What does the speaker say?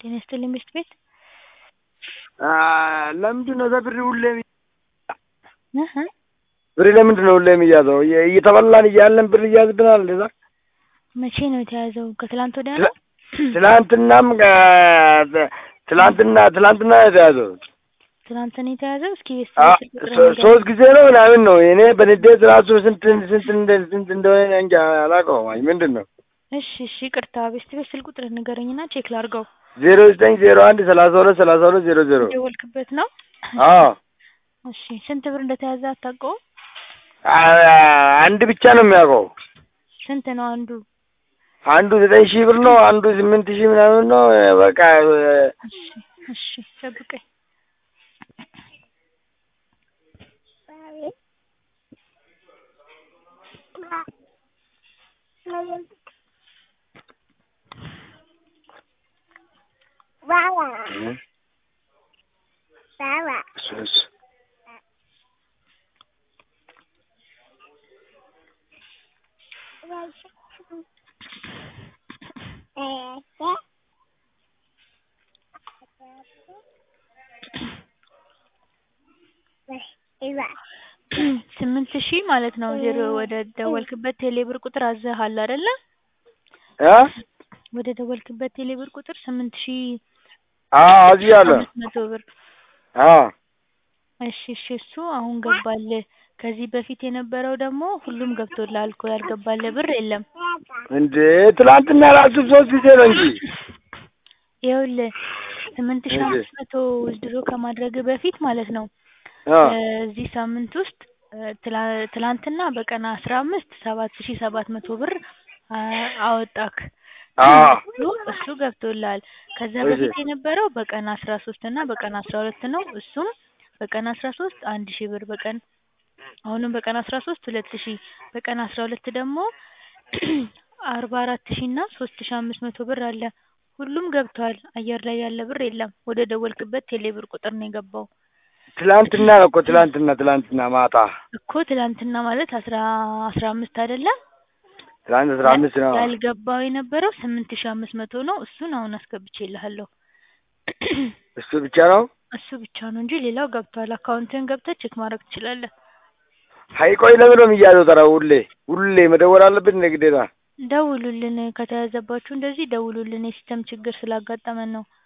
ጤና ይስጥልኝ ምሽት ቤት ለምንድን ነው ብር ሁሌ እህ ብር ለምንድን ነው ሁሌ የሚያዘው? እየተበላን እያለን ብር እያዝብናል። እንደዛ መቼ ነው የተያዘው? ከትላንት ወዲያ ነው? ትላንትናም ትላንትና ትላንትና ነው የተያዘው። ትናንት ነው የተያዘው። እስኪ ቤት አ- ስልክ ቁጥር ሶ- ንገረኝ። ሶስት ጊዜ ነው ምናምን ነው። እኔ በንዴት ራሱ ስንት ስንት እንደ- ስንት እንደሆነ እንጃ አላውቀውም። አይ ምንድን ነው እሺ እሺ ይቅርታ። ቤት ቤት ስልክ ቁጥር ንገረኝና ቼክ ላድርገው። ዜሮ ዘጠኝ ዜሮ አንድ ሰላሳ ሁለት ሰላሳ ሁለት ዜሮ ዜሮ የደወልክበት ነው? አዎ እሺ ስንት ብር እንደተያዘ አታውቀውም? አ- አንድ ብቻ ነው የሚያውቀው። ስንት ነው አንዱ? አንዱ ዘጠኝ ሺህ ብር ነው። አንዱ ስምንት ሺህ ምናምን ነው። በቃ እሺ እሺ ጠብቀኝ። ሶስት ስምንት ሺህ ማለት ነው። ዜሮ ወደ ደወልክበት ቴሌብር ቁጥር አዘሃል አይደለ? እ ወደ ደወልክበት ቴሌብር ቁጥር ስምንት ሺህ አዎ እዚህ አለ አምስት መቶ ብር አዎ እሺ እሺ እሱ አሁን ገባል። ከዚህ በፊት የነበረው ደግሞ ሁሉም ገብቶልሃል እኮ ያልገባልህ ብር የለም። እንዴ ትላንትና ራሱ ሶስት ጊዜ ነው እንጂ ይኸውልህ ስምንት ሺህ እሺ። አምስት መቶ ውዝድሮ ከማድረግ በፊት ማለት ነው አ እዚህ ሳምንት ውስጥ እ ትላ- ትላንትና በቀን አስራ አምስት ሰባት ሺህ ሰባት መቶ ብር አ- አወጣክ። አዎ እሱ እሱ ገብቶልሃል። ከዛ እሺ። በፊት የነበረው በቀን አስራ ሶስት እና በቀን አስራ ሁለት ነው። እሱም በቀን አስራ ሶስት አንድ ሺህ ብር በቀን አሁንም በቀን አስራ ሶስት ሁለት ሺህ በቀን አስራ ሁለት ደግሞ አርባ አራት ሺህ እና ሶስት ሺህ አምስት መቶ ብር አለ። ሁሉም ገብቷል። አየር ላይ ያለ ብር የለም። ወደ ደወልክበት ቴሌ ብር ቁጥር ነው የገባው ትላንትና ነው እኮ ትላንትና ትላንትና ማታ እኮ ትላንትና ማለት አስራ አስራ አምስት አይደለም ትላንት አስራ አምስት ነው። ያልገባው የነበረው ስምንት ሺህ አምስት መቶ ነው። እሱን አሁን አስገብቼልሃለሁ። እሱ ብቻ ነው። እሱ ብቻ ነው እንጂ ሌላው ገብቷል። አካውንትህን ገብተህ ቼክ ማድረግ ትችላለህ። ሀይ ቆይ ለምን ነው የሚያዘው? ተራ ሁሌ ሁሌ መደወል አለብን እንደ ግዴታ። ደውሉልን ከተያዘባችሁ እንደዚህ ደውሉልን። የሲስተም ችግር ስላጋጠመን ነው።